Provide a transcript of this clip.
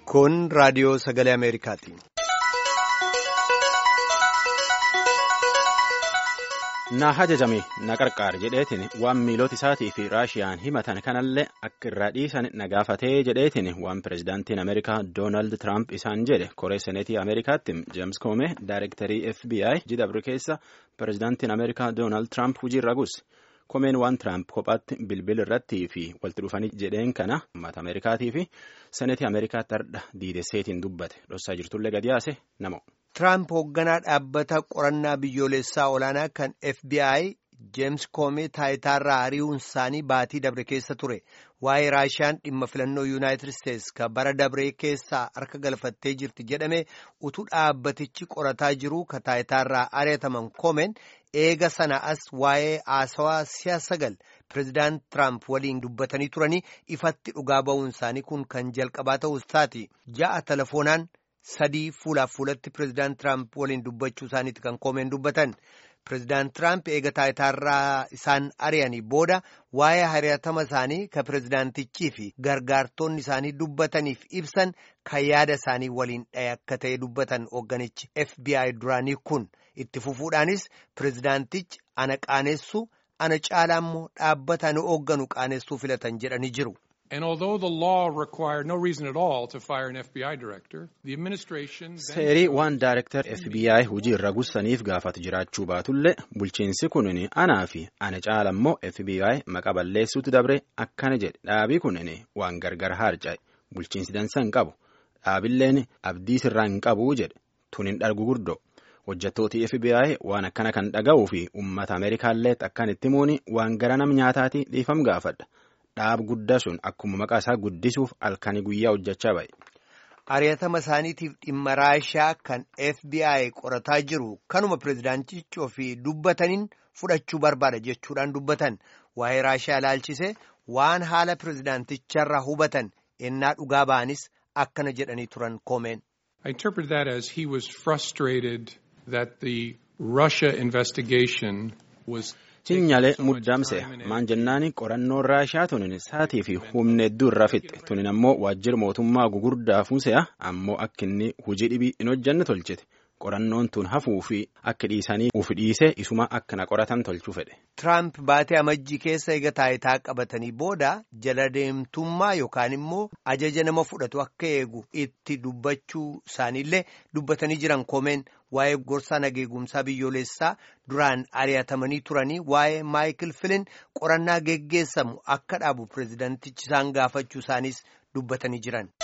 Kun raadiyoo sagalee Ameerikaati. Na hajajame na qarqaar jedheetiin waan miilota isaatii fi raashiyaan himatan kanallee akka irraa dhiisan na gaafatee jedheetiin waan pirezidaantiin Ameerikaa Doonaald Tiraamp isaan jedhe koree seneetii Ameerikaatti Jeems Koome daayirektarii FBI jidabru keessa pirezidaantiin Ameerikaa Doonaald Tiraamp hojiirra guuse. Komeen waan Tiraamp kophaatti bilbil irrattii fi walitti dhufanii jedheen kana uummata Ameerikaatii fi seneetii Ameerikaatti hardha diidesseetiin dubbate dhossaa jirtullee gadi yaase nama. Tiraamp hoogganaa dhaabbata qorannaa biyyoolessaa olaanaa kan FBI Jeems Koomee taayitaarraa ari'uun isaanii baatii dabre keessa ture. Waa'ee Raashiyaan dhimma filannoo Yuunaayitid Isteetsi kan bara dabree keessaa harka galfattee jirti jedhame utuu dhaabbatichi qorataa jiru kan taayitaarraa ari'ataman Koomeen eega sana as waa'ee haasawaa si'a sagal pireezidaant Tiraamp waliin dubbatanii turanii ifatti dhugaa ba'uun isaanii kun kan jalqabaa ta'uu isaati. Ja'a telefoonaan. sadii fuulaaf fuulatti pireezidaant Tiraamp waliin dubbachuu isaaniiti kan koomeen dubbatan pireezidaant Tiraamp eega taayitaarraa isaan ari'anii booda waa'ee hari'atama isaanii kan pireezidaantichii fi gargaartonni isaanii dubbataniif ibsan kan yaada isaanii waliin dhahe akka ta'e dubbatan hoogganichi FBI duraanii kun itti fufuudhaanis pireezidaantichi ana qaaneessuu ana caalaa immoo dhaabbata ani hoogganu qaaneessuu filatan jedhanii jiru. And although the law required no reason at all to fire an FBI director, the administration... Seerii waan Daayirektar FBI hojii irra gussaniif gaafatu jiraachuu baatullee bulchiinsi kunin anaa fi ana caala immoo FBI maqa balleessuutti dabre akkana jedhe dhaabii kunin waan gargar harca'e bulchiinsi dansa hin qabu dhaabilleen abdii sirraa hin qabu jedhe tunin dhargu guddoo hojjettooti FBI waan akkana kan dhaga'uu fi uummata Ameerikaallee akkan itti muuni waan gara nam nyaataati dhiifam gaafadha. dhaab guddaa sun akkuma maqaa isaa guddisuuf halkanii guyyaa hojjechaa ba'e. Ari'atama isaaniitiif dhimma raashaa kan FBI qorataa jiru kanuma pireezidaantichi ofii dubbataniin fudhachuu barbaada jechuudhaan dubbatan waa'ee raashaa ilaalchise waan haala pireezidaanticharraa hubatan ennaa dhugaa ba'anis akkana jedhanii turan koomeen. I interpret that as he was frustrated that the Russia investigation was Cinyalee muddamse maan jennaani qorannoon raashaa tunin saatii fi humna hedduu irraa fixxe tunin ammoo waajjira mootummaa gugurdaa fuuse'a ammoo akka inni hojii dhibii hin hojjanne tolchite qorannoon tun hafuu fi akka dhiisanii ufi dhiisee isuma akka na qoratan tolchuu fedhe. Tiraamp baatee amajjii keessa eega taayitaa qabatanii booda jala deemtummaa yookaan immoo ajaja nama fudhatu akka eegu itti dubbachuu isaaniillee dubbatanii jiran koomeen waa'ee gorsaa nageegumsaa biyyoolessaa duraan ari'atamanii turanii waa'ee maayikil filin qorannaa geggeessamu akka dhaabu pireezidaantichi isaan gaafachuu isaaniis dubbatanii jiran.